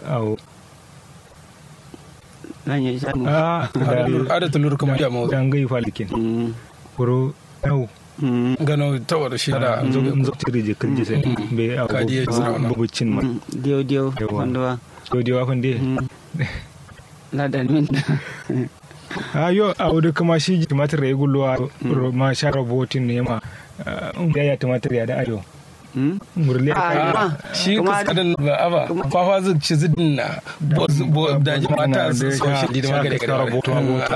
au nan ya sha mu a da ada tulur kuma ya mu dan gai falikin Mm, kuro au mm, gano tawar shi da zo zo tiri je kan jise be au Kadi ya zauna. bubucin ma mm, diyo diyo Yawa. wanda wa so di wa fande ladan min a yo a wudu kuma shi tumatir ya gulluwa ma sha robotin ne ma um ya ya tumatir ya da ayo Mm? murle Ah, ka kuma shi kuma kaskadan ba aba fafa zai ci zidin na bo bo da ji mata su so shi di magare Sha- sha raboto, raboto,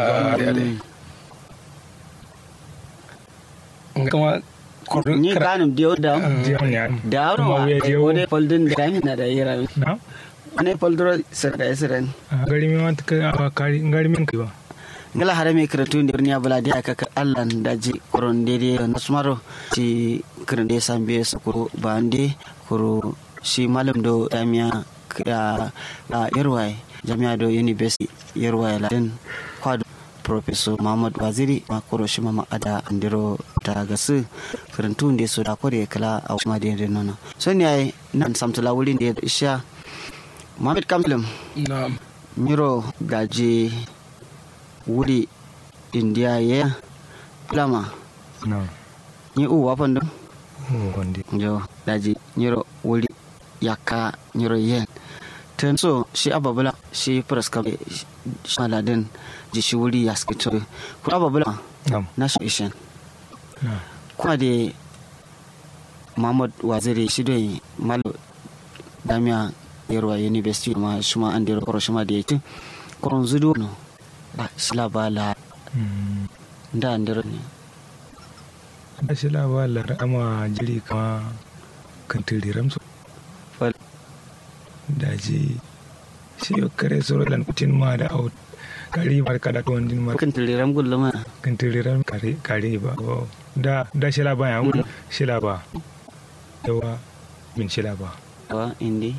kuma ni kanum diyo da jiyan ya da kuma wa wuya ai je wode foldin da mi na da yira na ne foldro sir da siren gari mi wanta ka a kari gari min kai ba ngala hare me kretu ndir nya bala dia ka ka Allah daji koron dede na sumaro ci krende sambe sukuru bande kuro shi malam do jami'a a a irwai jami'a do university irwai laden kwado professor Muhammad Waziri ma koro shi mama ada andiro ta gasu karantu nde so da kore kala a kuma da nono so ne ai nan samtula wurin da isha Muhammad Kamilum na miro gaji wuri india ya lama na ni u wafan dum oh wande jo daji nyiro wuri yakka nyiro yen ten so shi ababula shi praska shi maladin ji shi wuri ya skito ku ababula nam na shi ishen na kuma da mahmud waziri shi dai malo damiya yarwa university ma shi ma an dero koro shi ma da yake koron zudu no ba shi labala Mm. da an dero ne da shi labalar ama jiri kama kan tiriram su Fal. daji shi yo kare soro lan kutin ma da out kari mar kada to wandin mar kan tiliram gulluma kan tiriram kare kare ba oh. da da shi laba ya wuri shi laba yawa min shi laba wa indi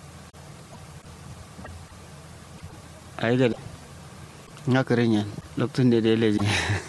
ai ga nga karen yan lokacin da da leji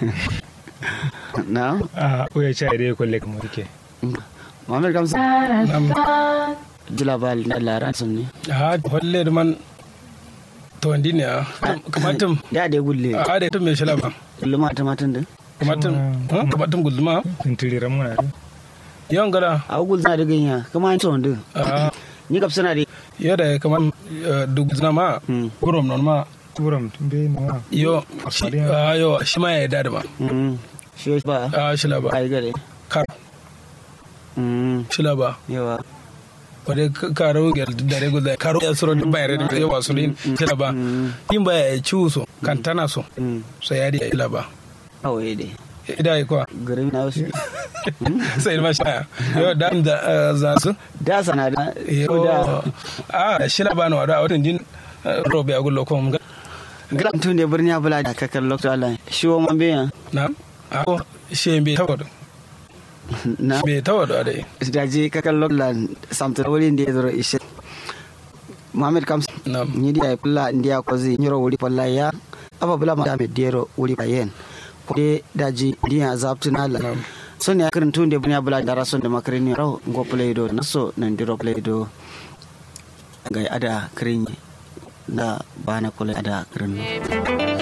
na a oya cha ide kolle kamar ke Muhammad Kamsa jula ba na lara sun ne ha holle da man to wandi ne kamatum da da gulle a da tum me shala ba gulluma ta matan da kamatum kamatum gulma kan tiriram mana yawan gara a gul na da ganya kuma an tsawon da a ni kap suna da yada kamar duk zina ma Hmm. kurom non ma turam tumbe ma yo shi a yo shi ma ya yarda da ma Mm. shi ba a shila ba ai gare kar Mm. shila ba yawa wadda karo ga dare guda karo ya suro bayar da yawa su rin shila ba yin baya ya ci so kan tana so Mm. so ya di shila ba kawai dai ida yi kuwa garin na wasu sai ma shaya yo da da za su da sana da yo ko da a shila ba na wada watan jin robe a gullo kuma gram tun da birni abula da kakar lokacin Allah shi wa man biyan na a ko shi bai tawado na bai tawado a dai da je kakar lokacin samtar wurin da ya zura ishe Muhammad Kams na ni dia pula ndia kozi nyoro wuri pala ya apa bula ma dame diero wuri payen ko de daji dia zaptu nala Naam. so ne akarin tun de bunya bula dara son de makarini raw ngo play do naso nan diro play do gai ada krinyi da bana kula ada krin